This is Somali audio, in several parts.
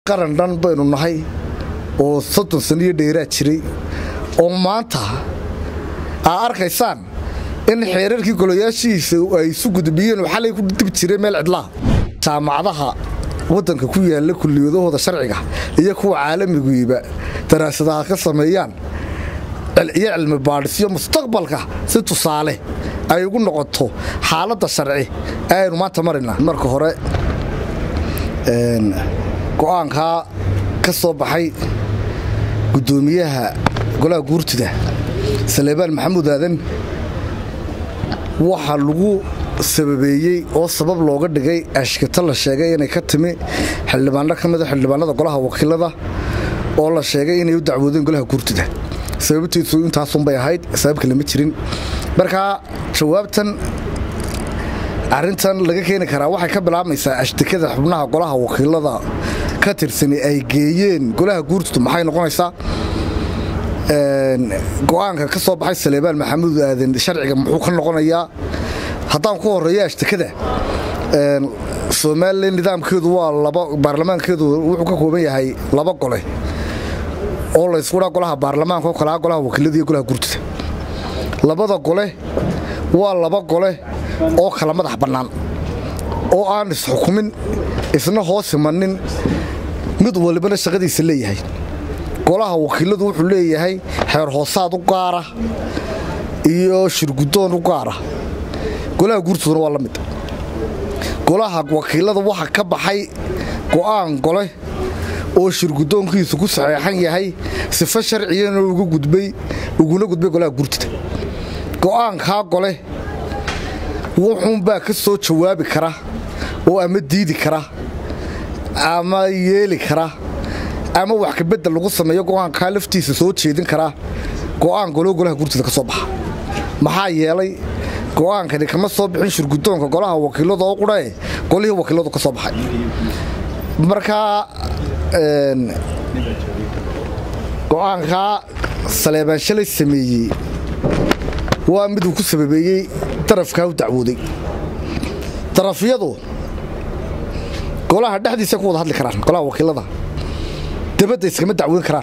qaran dhan baynu nahay oo soddon saniyo dheeraa jiray oo maanta aa arkaysaan in xeerarkii golayaashihiisa ay isu gudbiyeen xalay ku dib jiray meel cidlaha jaamacadaha waddanka ku yaalla kulliyadahooda sharciga iyo kuwa caalamiguiba daraasadaha ka sameeyaan iyo cilmi baadhisyo mustaqbalka si tusaale ay ugu noqoto xaaladda sharci ee aynu maanta marina marka hore go'aankaa ka soo baxay guddoomiyaha golaha guurtida saleebaan maxamuud aadan waxaa lagu sababeeyey oo sabab looga dhigay ashkito la sheegay inay ka timi xildhibaano ka mida xildhibaanada golaha wakiilada oo la sheegay inay u dacwoodeen golaha guurtida sababtiisu intaasunbay ahayd sabab kale ma jirin markaa jawaabtan arintan laga keeni karaa waxay ka bilaabmaysaa ashtikada xubnaha golaha wakiilada ka tirsani ay geeyeen golaha guurtidu maxay noqonaysaa go'aanka ka soo baxay saleebaan maxamuud aadan sharciga muxuu ka noqonayaa haddaan ku horeeyo ashtikada somalilan nidaamkeedu waa laba baarlamaankeedu wuxuu ka kooban yahay laba gole oo layskuhaa golaha baarlamaanka oo kalaa golaha wakiilada iyo golaha guurtida labada gole waa laba gole oo kala madax bannaan oo aan isxukumin isna hoos imanin mid walibana shaqadiisa leeyahay golaha wakiiladu wuxuu leeyahay xeer hoosaad u gaara iyo shirguddoon u gaara golaha guurtiduna waa la mid golaha wakiilada waxa ka baxay go'aan gole oo shirguddoonkiisu ku saxeexan yahay sifo sharcigana uga gudbay uguna gudbay golaha guurtida go'aankaa gole wuxuunbaa ka soo jawaabi kara oo ama diidi kara ama yeeli kara ama wax kabedel lagu sameeyo go'aankaa laftiisa soo jeedin karaa go'aan goloo golaha guurtida ka soo baxa maxaa yeelay go'aankani kama soo bixin shirguddoonka golaha wakiilada oo qudhae golihii wakiiladu ka soo baxay markaa go'aankaa saleebaan shalay sameeyey waa miduu ku sababeeyey darafkaa u dacwooday darafyadu golaha dhexdiisa ku wada hadli karaan golaha wakiilada dabadda iskama dacwoon karaan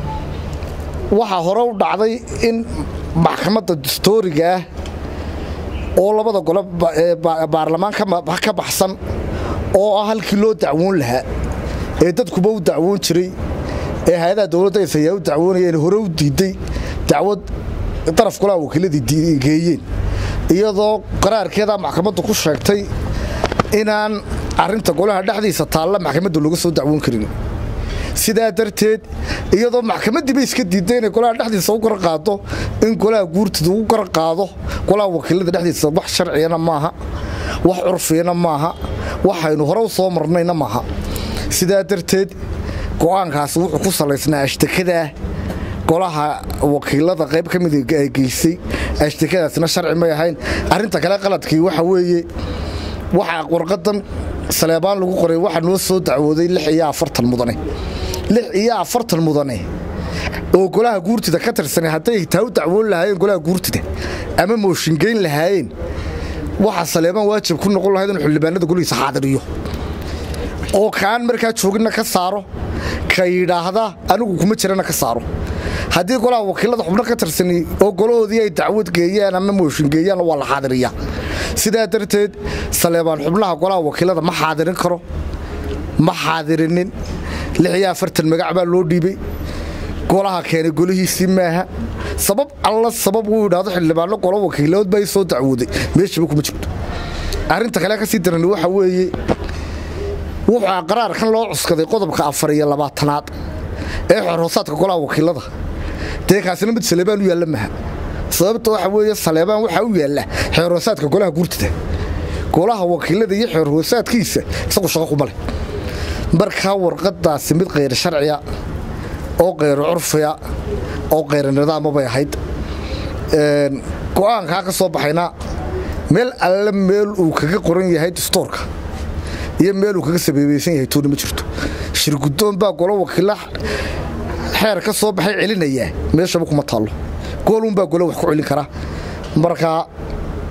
waxaa hore u dhacday in maxkamadda dastooriga ah oo labada gole baarlamaan ka baxsan oo ah halkii loo dacwoon lahaa ee dadkuba u dacwoon jiray ee hay-adaha dowladda isayaa u dacwoonayeen hore u diidday dacwad daraf golaha wakiiladii geeyeen iyadoo qaraarkeeda maxkamaddu ku sheegtay inaan arinta golaha dhexdiisa taalla maxkamadda looga soo dacwoon karin sidaa darteed iyadoo maxkamaddiiba iska diidday inay golaha dhexdiisa u garan qaado in golaha guurtida ugu garan qaado golaha wakiilada dhexdiisa wax sharciyana maaha wax curfiyana maaha waxaynu hore u soo marnayna maaha sidaa darteed go'aankaasi wuxuu ku salaysnaa ashtakadaah golaha wakiilada qayb ka mid ay geysay ashtakadaasina sharci may ahayn arrinta kale qaladkii waxa weeye waxaa warqadan saleebaan lagu qoray waxaa noo soo dacwooday lix iyo afartan mudane lix iyo afartan mudane oo golaha guurtida ka tirsanay hadday taa u dacwoon lahaayeen golaha guurtida ama mooshingeyn lahaayeen waxaa saleebaan waajib ku noqon lahayd inuu xildhibaanada golihiisa xaadiriyo oo kaan markaa jooginna ka saaro ka yidhaahda anigu kuma jirana ka saaro haddii golaha wakiilada xubno ka tirsani oo golahoodii ay dacwad geeyaan ama mooshin geeyaan waa la xaadiriyaa sidaa darteed saleebaan xubnaha golaha wakiilada ma xaadirin karo ma xaadirinin lix iyo afartan magac baa loo dhiibay golaha keenay golihiisii maaha sabab alla sabab uu yidhaahdo xildhibaano golo wakiilood baa soo dacwooday meeshaba kuma jirto arrinta kale ka sii darani waxa weeye wuxuu qaraarkan loo cuskaday qodobka afar iyo labaatanaad ee xorhoosaadka golaha wakiilada dee kaasina mid saleebaan u yaalla maha sababta waxa weeye saleebaan waxaa u yaalla xeerhoosaadka golaha guurtida golaha wakiilada iyo xeerhoosaadkiisa isagu shaqo kuma leh markaa warqadaasi mid kayr sharciya oo kayr curfiya oo kayr nidaama bay ahayd go'aankaa ka soo baxayna meel alle meel uu kaga qoran yahay dastoorka iyo meel uu kaga sabeebeysan yahay tooni ma jirto shirguddoon baa golo wakiila xeer ka soo baxay celinayaa meeshaba kuma taallo goolunbaa golo wax ku celin kara markaa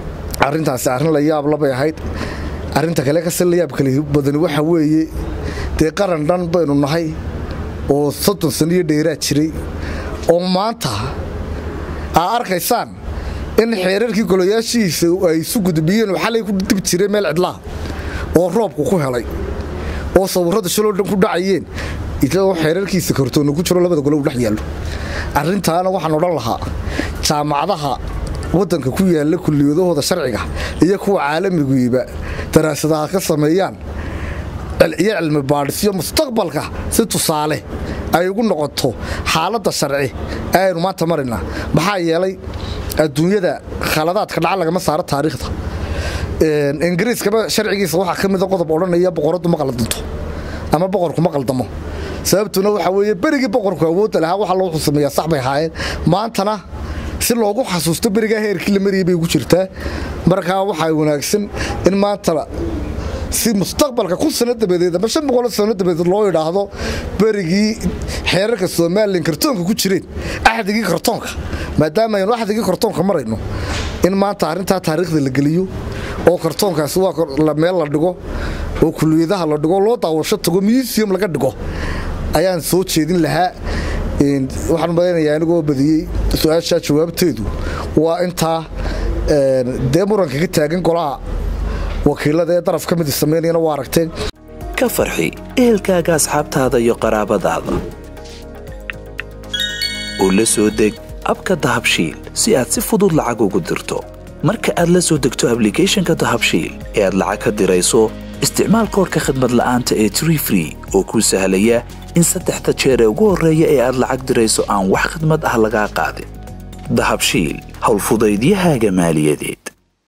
arrintaasi arrin la yaab labay ahayd arrinta kale kase la yaab kale badani waxa weeye dee qaran dhan baynu nahay oo soddon sano iyo dheeraa jiray oo maanta aa arkaysaan in xeerarkii golayaashihiisa ay isu gudbiyeen oo xalay ku dib jireen meel cidlaha oo roobku ku helay oo sawirrada shaloo dhan ku dhacayeen isagoo xeerarkiisa kartoonna ku jiro labada gole u dhex yaallo arrintaana waxaan odhan lahaa jaamacadaha waddanka ku yaalla kulliyadahooda sharciga iyo kuwa caalamiguiba daraasadaha ka sameeyaan iyo cilmi baadhisyo mustaqbalka si tusaale ay ugu noqoto xaaladda sharci ee aynu maanta maraynaa maxaa yeelay adduunyada khaladaadka dhaca lagama saaro taariikhda ingiriiskaba sharcigiisa waxaa ka mida qodob odhanaya boqoradu ma qaldanto ama boqorku ma qaldamo sababtuna waxaa weeye berigii boqorku awoodda lahaa waxa loo xusameeyaa sax bay ahaayeen maantana si loogu xasuusto berigaa heerkii la mariyay bay ugu jirtaa markaa waxaa wanaagsan in maanta si mustaqbalka kun sano dabadeed ama shan boqol sano dabadeed loo idhaahdo berigii xeerarka somalilan kartoonka ku jireen axdigii kartoonka maadaama aynu axdigii kartoonka marayno in maanta arrintaa taariikhda la geliyo oo kartoonkaasi waa meel la dhigo oo kuliyadaha la dhigo loo daawasho tago museum laga dhigo ayaan soo jeedin lahaa waxaan malaynayaa anigoo badiyey su-aashaa jawaabteedu waa intaa dee muranka ka taagan golaha wakiilada ee daraf ka mid samaynayana waa aragteen ka farxi ehelkaaga asxaabtaada iyo qaraabadaada oo la soo deg abka dahabshiil si aad si fudud lacag ugu dirto marka aad la soo degto ablicathonka dahabshiil ee aad lacag ka dirayso isticmaal koorka khadmad la'aanta ee tree free oo kuu sahlaya in saddexda jeer ee ugu horreeya ee aad lacag dirayso aan wax khadmad ah lagaa qaadin dahabshiil howlfudaydiyahaaga maaliyadeed